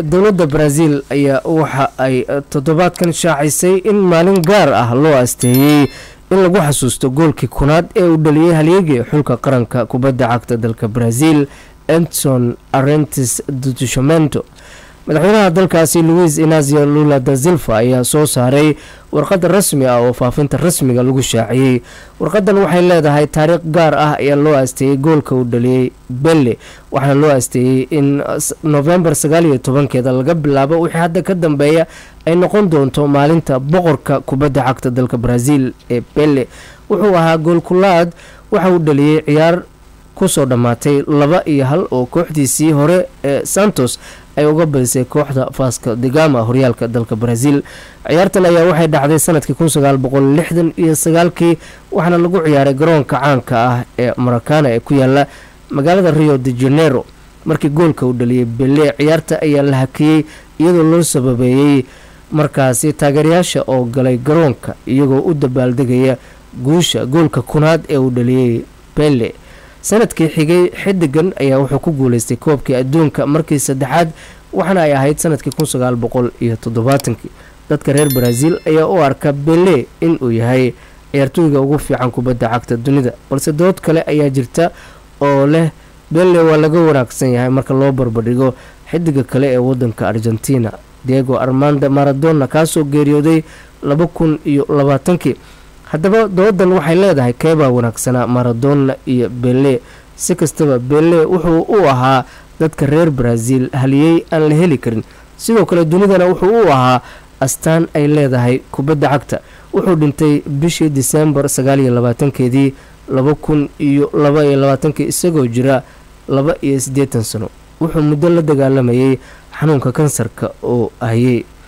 dowladda brazil ayaa waxa ay toddobaadkan shaacisay in maalin gaar ah loo asteeyey in lagu xasuusto goolkii kunaad ee uu dhaliyey halyeegii xulka qaranka kubadda cagta dalka brazil edson arentis dutushamento madaxweynaha dalkaasi louis inazio lula da silva ayaa soo saaray warqad rasmi ah oo faafinta rasmiga lagu shaaciyey warqadan waxay leedahay taariikh gaar ah ayaa loo aasteeyey goolka uu dhaliyey belle waxaana loo aasteeyey in novembar sagaaliyo tobankeeda laga bilaabo wixii hadda ka dambeeya ay noqon doonto maalinta boqorka kubadda cagta dalka brazil ee belle wuxuu ahaa goolkulaad waxa uu dhaliyey ciyaar kusoo dhammaatay laba iyo hal oo kooxdiisii hore ee santos ay uga badisay kooxda faska degama horyaalka dalka brazil ciyaartan ayaa waxay dhacday sanadkii kun sagaal boqol lixdan iyo sagaalkii waxaana lagu ciyaaray garoonka caanka ah ee marakana ee ku yaala magaalada rio de janeiro markii goolka uu dhaliyey belle ciyaarta ayaa la hakiyey iyadoo loo sababeeyey markaasi taageerayaasha oo galay garoonka iyagoo u dabaaldegaya guusha goolka kunaad ee uu dhaliyey belle sanadkii xigay xidigan ayaa wuxuu ku guuleystay koobkii adduunka markii saddexaad waxaana ay ahayd sanadkii kun sagaal boqol iyo toddobaatankii dadka reer brazil ayaa u arka belle inuu yahay ciyaartooyga ugu fiican kubadda cagta dunida balse dood kale ayaa jirta oo leh belle waa laga wanaagsan yahay marka loo barbardhigo xidiga kale ee wadanka argentina diego armanda maradona kaasoo geeriyooday laba kun iyo labaatankii haddaba doodan waxay leedahay keebaa wanaagsanaa maradona iyo belle si kastaba belle wuxuu u ahaa dadka reer brazil haliyey aan la heli karin sidoo kale dunidana wuxuu u ahaa astaan ay leedahay kubadda cagta wuxuu dhintay bishii disembar sagaaliyo labaatankeedii laba kun iyo laba iyo labaatankii isagoo jira laba iyo siddeetan sano wuxuu muddo la dagaalamayay xanuunka kansarka oo hayey